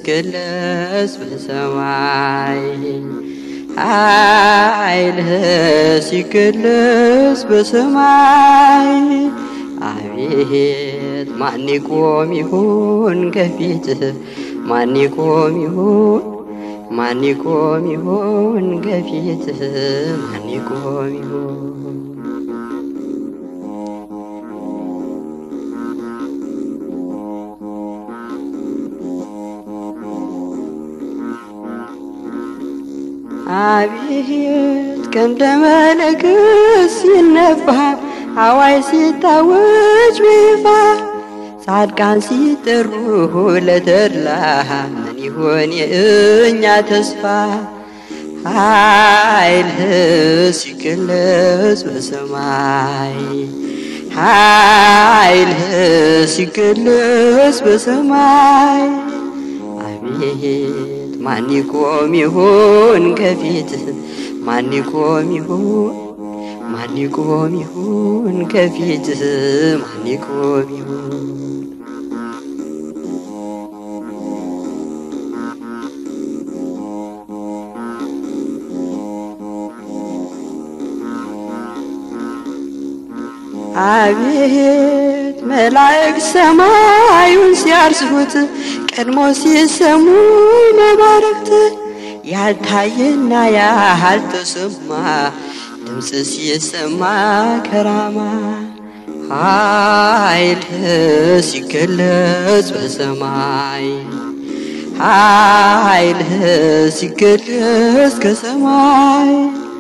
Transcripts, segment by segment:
ሲገለጽ በሰማይ ኃይልህ ሲገለጽ በሰማይ አቤት ማን ይቆም ይሆን ከፊትህ ማን ይቆም ይሆን ማን ይቆም ይሆን ከፊትህ ማን ይቆም ይሆን አቤት ቀንደ መለከት ሲነፋ አዋይ ሲታወጅ በይፋ ጻድቃን ሲጠሩ ለተድላ ምን ይሆን የእኛ ተስፋ? ኃይልህ ሲገለጽ በሰማይ ኃይልህ ሲገለጽ በሰማይ አቤት ማን ይቆም ይሆን ከፊትህ ማን ይቆም ይሆን ማን ይቆም ይሆን ከፊትህ ማን ይቆም ይሆን አቤት መላእክት ሰማዩን ሲያርሱት ቀድሞ ሲሰሙ መባረክት ያልታየና ያልተሰማ ድምፅ ሲሰማ ከራማ ኃይልህ ሲገለጽ በሰማይ ኃይልህ ሲገለጽ ከሰማይ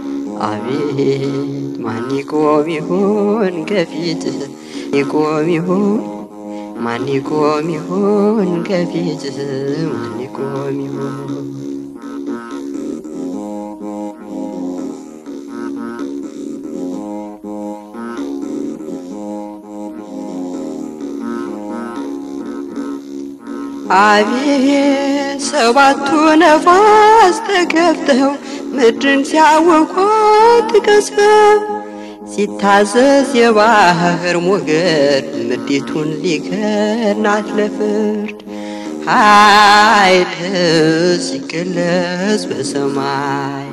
አቤት ማን ይቆም ይሆን ከፊትህ ይቆም ይሆን ማን ይቆም ይሆን ከፊትህ ማን ይቆም ይሆን አቤት ሰባቱ ነፋስ ተከፍተው ምድርን ሲያወቋት ቀስፈው ሲታዘዝ የባህር ሞገድ ምድሪቱን ሊከናት ለፍርድ ኃይልህ ሲገለጽ በሰማይ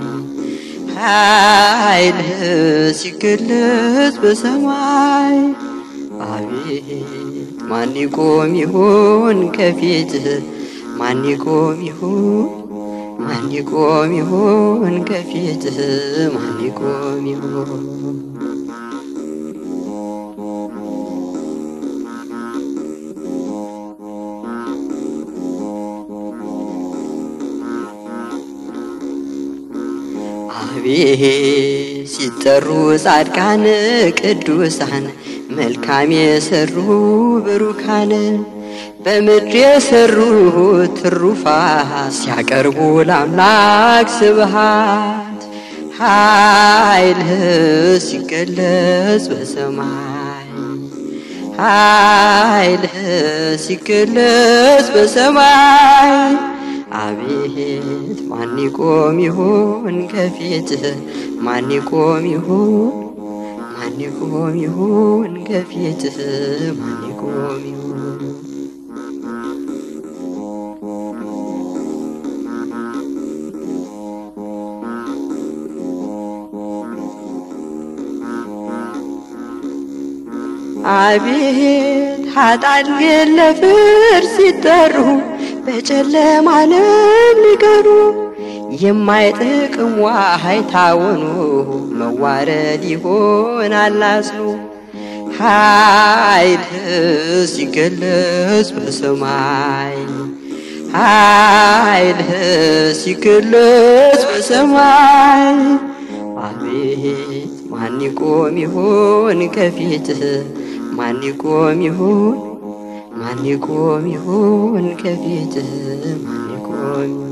ኃይልህ ሲገለጽ በሰማይ አቤት ማን ይቆም ይሆን ከፊትህ ማን ይቆም ይሆን ማን ይቆም ይሆን ከፊትህ ማን ይቆም ይሆን አቤት ሲጠሩ ጻድቃን ቅዱሳን መልካም የሰሩ ብሩካን በምድር የሰሩ ትሩፋት ሲያቀርቡ ለአምላክ ስብሃት ኃይልህ ሲገለጽ በሰማይ ኃይልህ ሲገለጽ በሰማይ አቤት ማን ይቆም ይሆን ከፊትህ ማን ይቆም ይሆን ማን ይቆም ይሆን ከፊትህ ማን ይቆም ይሆን አቤት ኃጥአን ግን ለፍርድ ሲጠሩ በጨለማ ዓለም ሊቀሩ የማይጠቅም ዋሃይ ታወኑ መዋረድ ይሆናል አስሉ ኃይልህ ሲገለጽ በሰማይ ኃይልህ ሲገለጽ በሰማይ አቤት ማን ይቆም ይሆን ከፊትህ ማን ይቆም ይሆን ማን ይቆም ይሆን ከፊትህ ማን ይቆም ይሆን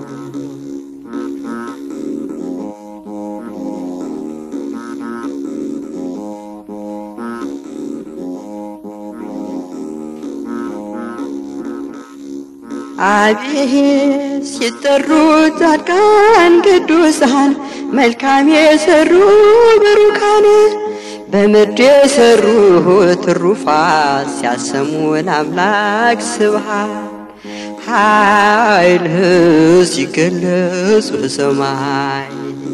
አቤት ሲጠሩ ጻድቃን ቅዱሳን መልካም የሰሩ ብሩካን በምድር የሰሩ ትሩፋት ሲያሰሙ ለአምላክ ስብሃት ኃይልህ ሲገለጽ በሰማይ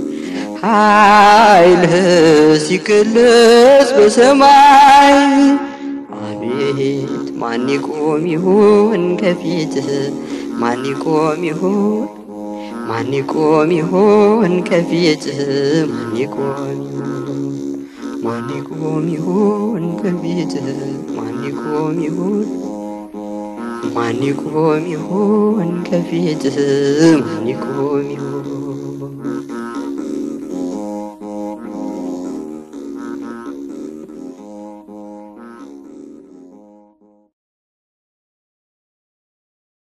ኃይልህ ሲገለጽ በሰማይ አቤት ማን ይቆም ይሆን ከፊትህ ማን ይቆም ይሆን ማን ይቆም ይሆን ከፊትህ ማን ይቆም ይሆን ማን ይቆም ይሆን ከፊትህ ማን ይቆም ይሆን ማን ይቆም ይሆን ከፊትህ ማን ይቆም ይሆን